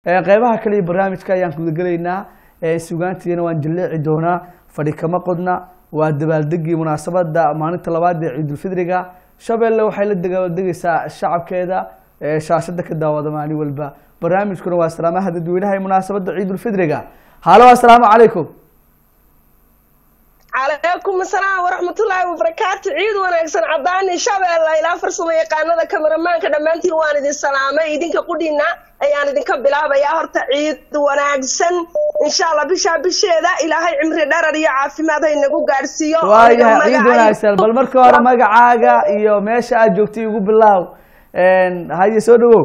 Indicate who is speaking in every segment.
Speaker 1: Ee, qeybaha kale iyo barnaamijka ayaan gudagelaynaa ee sugaantiina waan jaleeci doonaa fadhi kama qodna waa dabaaldegii munaasabada maalinta labaad ee ciidulfidriga shabeelle waxay la dabaaldegaysaa shacabkeeda ee shaashada ka daawada maalin walba barnaamijkuna waa salaamaha dadweynaha ee munaasabada ciidulfidriga halo assalaamu calaykum
Speaker 2: calaykum asalaam waraxmatullaahi wabarakaatu ciid wanaagsan cadaani shabeella ilaa farsamo yaqaanada kameramaanka dhammaantiin waan idin salaamay idinka qudhiina ayaan idinka bilaabayaa horta ciid wanaagsan insha allah bishaa bisheeda ilaahay cimri dharar iyo caafimaad ha inagu gaadhsiiyo
Speaker 1: waayahay
Speaker 2: Aniga
Speaker 1: ciid
Speaker 2: magacaygu-
Speaker 1: wanaagsan bal marka hore magacaaga iyo meesha aad joogtay igu bilaaw haye soo dhawow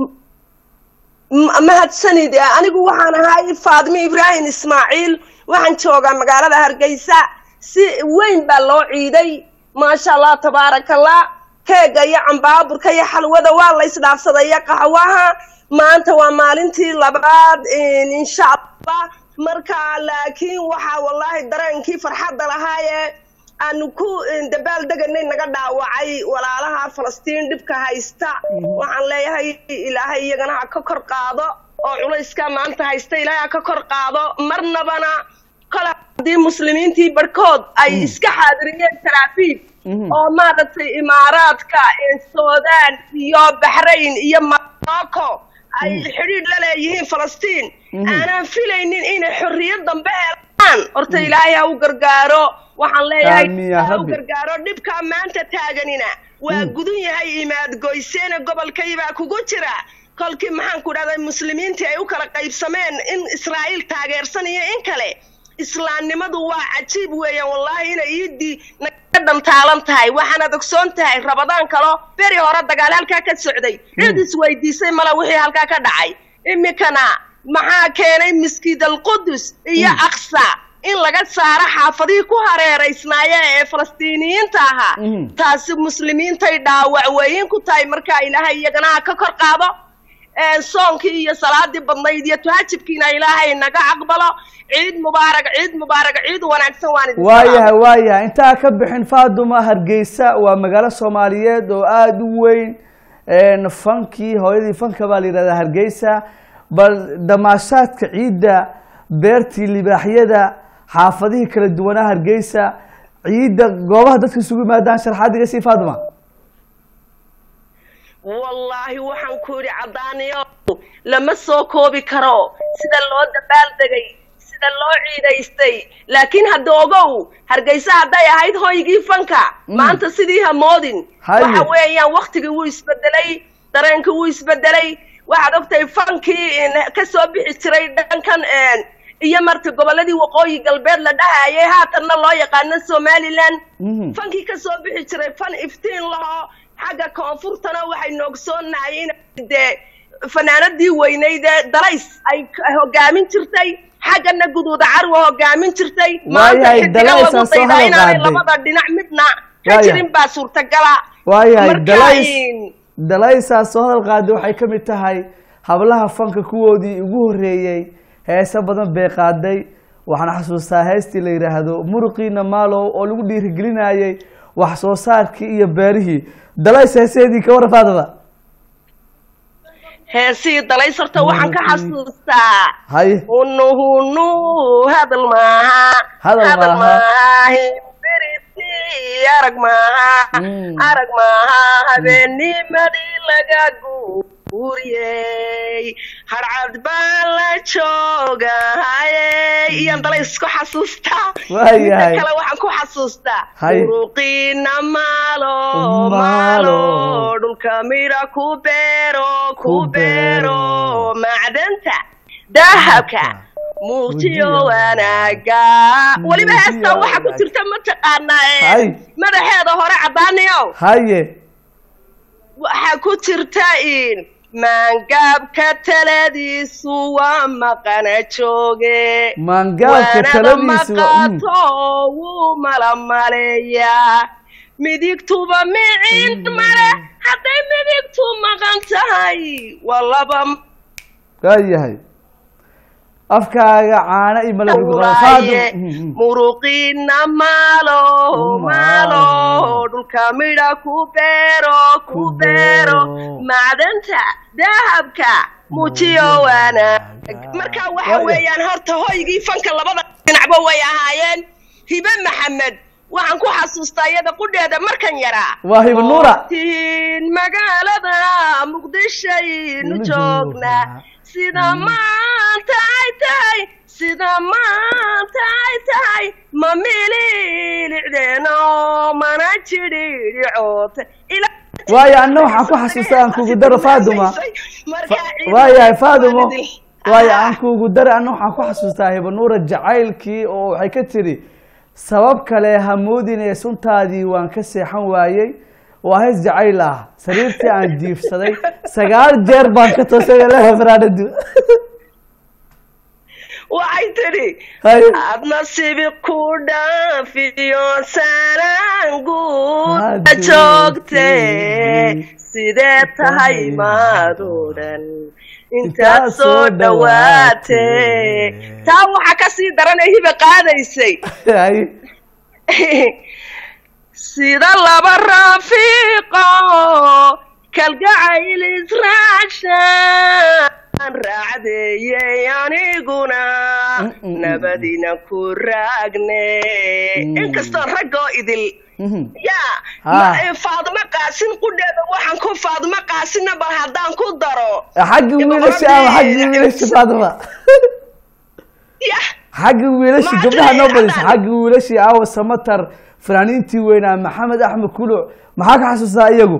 Speaker 2: M- mahadsanid anigu waxaan ahay faadimo ibraahim ismaaciil waxaan joogaa magaalada hargeysa si weyn baa loo ciiday maasha allah tabaaraka allah keega iyo cambaaburka iyo xalwada waa la isdhaafsaday iyo qaxwaha maanta waa maalintii labaad in- insha allah marka laakiin waxaa wallahi dareenkii farxadda lahaaye aanu ku dabaal deganay naga dhaawacay walaalaha falastiin dhibka haysta waxaan leeyahay ilaahay iyagana ha ka kor qaado oo culayska maanta haysta ilaahay ha ka kor qaado marnabana kole haddii muslimiintii barhkood ay iska xaadiriyeen taraafiid
Speaker 1: Mhm.
Speaker 2: oo maaragtay imaaraadka ee suudaan iyo baxrayn iyo morocco ay xidhiidh la leeyihiin falastiin
Speaker 1: Mhm.
Speaker 2: aanaan filaynin inay xorriyad dambe helaan horta ilaahay ha u gargaaro waxaan leeyahay
Speaker 1: Aamin yaa
Speaker 2: ha u
Speaker 1: Rabbi.
Speaker 2: gargaaro dhibkaa maanta taaganina waa gudun yahay imaad goyseena gobolkaybaa kugu jira kolkii maxaan ku dhahday muslimiintii ay u kala qaybsameen in israa'iil taageersan iyo in kale islaamnimadu waa cajiib weeyaan wallaahi inay iidii naga dhantaalan tahay waxaanaad ogsoon tahay rabadaan kalo beri hore dagaal halkaa ka socday cid isweydiisay male wixii halkaa ka dhacay iminkana maxaa keenay miskiid alqudus iyo aqsa in laga saaro xaafadihii ku hareeraysnaaya ee falastiiniyiinta ahaa
Speaker 1: Mhm.
Speaker 2: taasi muslimiintay dhaawac weyin ku tahay markaa ilaahay iyagana ha ka kor qaado ee soonkii iyo salaadii badnayd iyo tuhajibkiina ilaahay naga aqbalo ciid mubaarak ciid mubaarak ciid wanaagsan waan idin
Speaker 1: waayahay waayahay intaa ka bixin faaduma hargeysa waa magaalo soomaaliyeed oo aada u weyn een, fankii hooyadii fanka baa la yidhahdaa hargeysa bal damaashaadka ciidda beertii libaaxyada xaafadihii kala duwanaa hargeysa ciidda goobaha dadka isugu yimaadaan sharxaadiga sii faaduma
Speaker 2: wallaahi waxaan ku yidhi caddaaniyo lama soo koobi karo sida loo dabaaldegay sida loo ciidaystay laakiin hadda ogow hargeysa hadday ahayd hoygii fanka maanta sidii hamoodin
Speaker 1: Haye.
Speaker 2: waxa weeyaan waktigii wuu isbedelay dareenkii wuu isbedelay waxaad ogtahay fankii in ka soo bixi jiray dhankan een, iyo marka gobolladii waqooyi galbeed la dhahayay haatanna loo yaqaano somaliland
Speaker 1: Mhm.
Speaker 2: fankii ka soo bixi jiray fan iftiin laho xagga koonfurtana waxaynu ogsoonnahay in dee fanaanadii weyneyd ee dalays ay k- hogaamin jirtay xaggana guduuda carwa hogaamin jirtay maanta
Speaker 1: Waayahay,
Speaker 2: xidiga
Speaker 1: Dalays
Speaker 2: lagu
Speaker 1: aan soo
Speaker 2: daydaa
Speaker 1: hadal
Speaker 2: inaanay
Speaker 1: qaaday.
Speaker 2: labada dhinac midna ka
Speaker 1: Waayahay.
Speaker 2: jirin baa suurtagala
Speaker 1: waayahay
Speaker 2: Marka
Speaker 1: dalays
Speaker 2: in-
Speaker 1: dalaysaa soo hadal qaaday waxay ka mid tahay hablaha fanka kuwoodii ugu horreeyey heese badan bay qaaday waxaan xasuustaa heestii la yidhaahdo muruqiina maalow oo lagu dhiirigelinayay wax soo saarkii iyo beerihii dalays heeseedii ka warran faadada
Speaker 2: heesii dalays horta waxaan ka xasuustaa
Speaker 1: haye
Speaker 2: hunu hunu hadal maaha
Speaker 1: Hadal maaha.
Speaker 2: himbiriti arag maaha
Speaker 1: Mm.
Speaker 2: arag maaha habeenimadii laga guuriyey harcad baa la joogahaye iyaan dalays ku xasuustaa
Speaker 1: Waayahay.
Speaker 2: midda kale waxaan ku xasuustaa
Speaker 1: Haye.
Speaker 2: muruqiina maalo
Speaker 1: Maalo.
Speaker 2: maalo dhulka midha ku beero
Speaker 1: Ku
Speaker 2: ku
Speaker 1: beero.
Speaker 2: beero macdanta dahabka muujiyo
Speaker 1: Muujiyo.
Speaker 2: wanaaga weliba
Speaker 1: Muujiyo
Speaker 2: heestaa waxaa ku
Speaker 1: wanaag.
Speaker 2: jirta mataqaanaa ee
Speaker 1: Hay.
Speaker 2: madaxeeda hore caddaaniyo
Speaker 1: haye
Speaker 2: waxaa ku jirta in maangaabka taladiisu waa maqana jooge
Speaker 1: maangaabka
Speaker 2: waanada
Speaker 1: taladiisu waa- mm.
Speaker 2: maqaato wuu malamaleeyaa midigtuba micin male hadday midigtu maqan tahay waa laba
Speaker 1: waayahay afkaaga caano iyo malab lagu qabo.
Speaker 2: Wallaaye,
Speaker 1: Faadum- Mm, mm.
Speaker 2: muruqiina maalo maalo dhulka midha ku beero ku
Speaker 1: Ku
Speaker 2: beero
Speaker 1: beero.
Speaker 2: macdanta dahabka muujiyo wanaag marka waxa weeyaan horta hoygii fanka labada dhinacba way ahaayeen hibe maxamed waxaan ku xasuustaa iyada qudheeda markan yaraa
Speaker 1: waa hiba nuura
Speaker 2: tin magaalada muqdishaynu joognaa sida maanta ay tahay sida maanta ay tahay ma mililicdeeno mana jidhidhicoota
Speaker 1: waayo anna waxaan ku xasuustaa aan kugu daro faaduma waayahay faadumo waayo aan kugu daro anna waxaan ku xasuustaa hiba nuura jacaylkii oo waxay ka tiri sabab kale hamoodinee suntaadii waan ka seexan waayey waa hees jacayl ah sariirtii aan jiifsaday sagaal jeer baan ka toosay leha faraanadu
Speaker 2: waxay tidhi
Speaker 1: Hay.
Speaker 2: aad nasiibi ku dhaafiyo sarangu
Speaker 1: Aad
Speaker 2: joogte
Speaker 1: joogtay.
Speaker 2: sidee tahay maad odhan
Speaker 1: Intaad
Speaker 2: intaad
Speaker 1: soo
Speaker 2: soo dhawaate
Speaker 1: dhawaatay.
Speaker 2: taa waxaa ka sii daranay hiba qaadaysay
Speaker 1: Hay.
Speaker 2: sida laba raafiiqo kalgacayl israacshaan raacdeeyey aniguna
Speaker 1: Mm-mm.
Speaker 2: nabadina ku raagne
Speaker 1: Mm.
Speaker 2: inkastoo raggoo idil
Speaker 1: Mhm.
Speaker 2: yaa
Speaker 1: Ha.
Speaker 2: ma- faadimo qaasin qudheeda waxaan ku faadimo qaasinna bal haddaan ku daro
Speaker 1: xagga wiilasha ama xagga wiilasha faaduma
Speaker 2: ya
Speaker 1: xagga wiilasha
Speaker 2: Maxaa
Speaker 1: gabdhaha noo
Speaker 2: jiray
Speaker 1: badisa
Speaker 2: haddaan?
Speaker 1: xagga wiilashii aawa samatar fanaaniintii weynaa maxamed axmed kuluc maxaa ka xasuustaa iyagu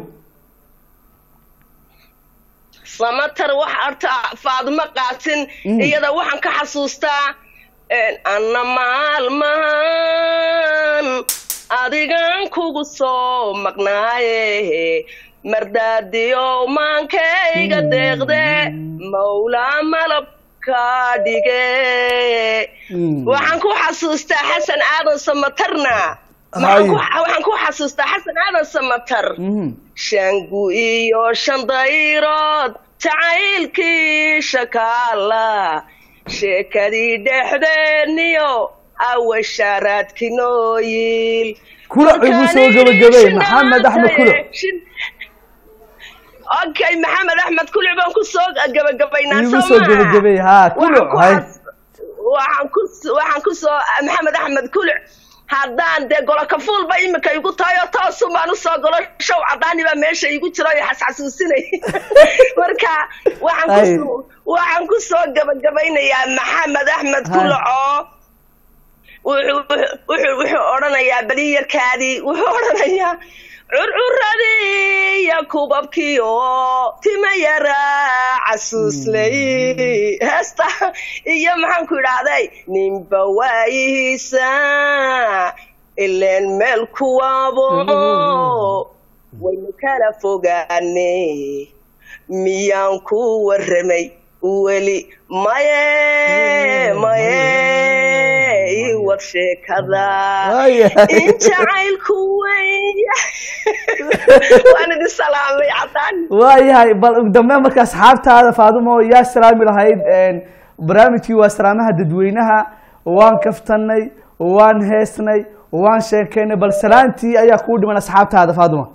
Speaker 2: samatar wax arta faadimo qaasin
Speaker 1: Mm.
Speaker 2: iyada waxaan ka xasuustaa anna maalmahan adigan kugu soo maqnaaye mardaadiyow maankayga deeqde mawlaa malabka dhige
Speaker 1: Mm.
Speaker 2: waxaan ku xasuustaa xasan aadan samatarna
Speaker 1: Hay.
Speaker 2: Maxaan ku- waxaan ku xasuustaa xasan aadan samatar
Speaker 1: Mhm.
Speaker 2: shangu iyo shan dayrood jacaylkii shakaala sheekadii dhexdeeniyo awashaaraadki nooyil
Speaker 1: Kulac igu soo gabagabay, Maxamed Axmed Kulac.
Speaker 2: okay maxamed axmed kuluc baan ku soo gabagabaynaa
Speaker 1: igu
Speaker 2: soo
Speaker 1: soo
Speaker 2: maaha?
Speaker 1: gabagabay haa kuluc hay
Speaker 2: waxaan ku waxaan ku soo maxamed axmed kuluc haddaan dee golo kafuulba imika igu tahay oo toosun baan usoo golo show cadaani baa meesha igu jiro iyo xasxasuusinay marka waxaan
Speaker 1: Ay.
Speaker 2: ku waxaan ku soo gabagabaynayaa maxamed axmed
Speaker 1: Hay.
Speaker 2: kuluc oo wuxuu wuxuu wuxuu odhanayaa baliyarkaadii wuxuu odhanayaa curcuradii iyo kubabkii oo tima yaraa casuuslay heesta iyo maxaan ku idhaahday ninba waayihiisa ileen meel kuwaabo waynu kala fogaane miyaan ku warramay weli maye maye ii war sheekada
Speaker 1: Waayahay.
Speaker 2: in jacaylku weya waan idin salaamay cadaan
Speaker 1: waayahay bal ugu dambeyn marka asxaabtaada faadumo yaa salaami lahayd een, barnaamijkii waa salaamaha dadweynaha waan kaftanay waan heesnay waan sheekeynay bal salaantii ayaa kuu dhiman asxaabtaada faaduma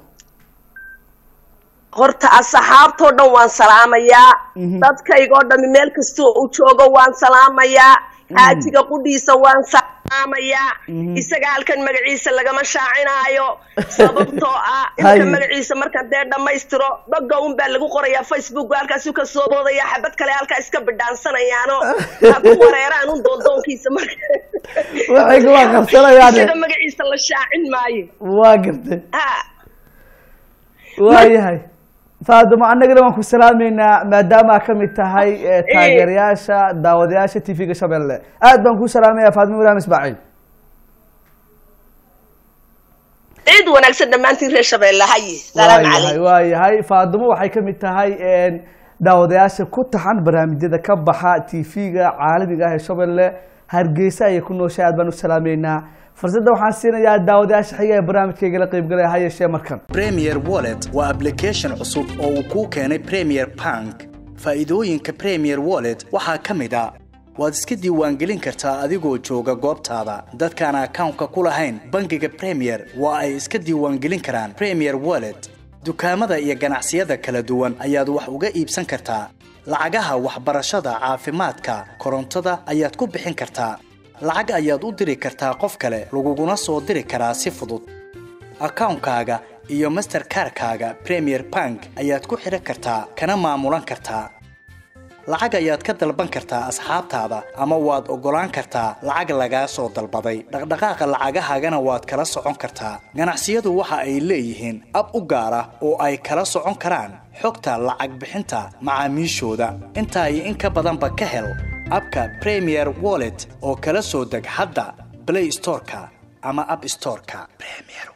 Speaker 2: horta asxaabtoo dhan waan salaamayaa
Speaker 1: Mhm.
Speaker 2: dadkaygoo dhami meel kastoo u joogo waan salaamayaa xaajiga qudhiisa waan salaamayaa
Speaker 1: Mhm.
Speaker 2: isaga halkan magaciisa lagama shaacinaayo sababtoo ah
Speaker 1: Hay.
Speaker 2: inka magaciisa markaan dee dhammaystiro dhogga un baa lagu qorayaa facebook halkaasu ka soo boodaya xabad kale halkaa iska bidhaansanayaano ha ku wareeraan un doondoonkiisa marka
Speaker 1: waxay waa qabsanayaan
Speaker 2: isaga magaciisa la shaacin maayo
Speaker 1: waa gartay
Speaker 2: ha
Speaker 1: waayahay faaduma annagana waan ku salaameynaa maadaama aad ka mid tahay eh, taageerayaasha daawadayaasha t v-ga shabeelle aad baan kuu salaamaya faaduma ibrahim ismaaciil
Speaker 2: ciid wanaagsan dhammaantiin reer shabeelle haye salaam
Speaker 1: waayahay
Speaker 2: calaykum
Speaker 1: waayahay faadumo waxay ka mid tahay een, daawadayaasha ku taxan barnaamijyada ka baxa t v-ga caalamiga ah ee shabeelle hargeysa ayay ku nooshay aad baan u salaameynaa fursadda waxaan siinayaa daawadayaasha xiga ee barnaamijkayga la qeybgalaya ha yeeshee markan
Speaker 3: Premier Wallet waa application cusub oo uu kuu keenay Premier Bank. Faa'iidooyinka Premier Wallet waxaa ka mid ah waad iska diiwaangelin kartaa adigoo jooga goobtaada. Dadkaan akawnka ku lahayn bangiga Premier waa ay iska diiwaangelin karaan Premier Wallet. Dukaamada iyo ganacsiyada kala duwan ayaad wax uga iibsan kartaa. lacagaha waxbarashada caafimaadka korontada ayaad ku bixin kartaa lacag ayaad u diri kartaa qof kale laguguna soo diri karaa si fudud akawnkaaga iyo masterkarkaaga premier bank ayaad ku xidhan kartaa kana maamulan kartaa lacag ayaad ka dalban kartaa asxaabtaada ama waad oggolaan kartaa lacag lagaa soo dalbaday dhaqdhaqaaqa lacagahaagana waad kala socon kartaa ganacsiyadu waxa ay leeyihiin ab u gaar ah oo ay kala socon karaan xogta lacag bixinta macaamiishooda intaa iyo in ka badanba ka hel abka premier wallet oo kala soo deg hadda blay storeka ama ab storeka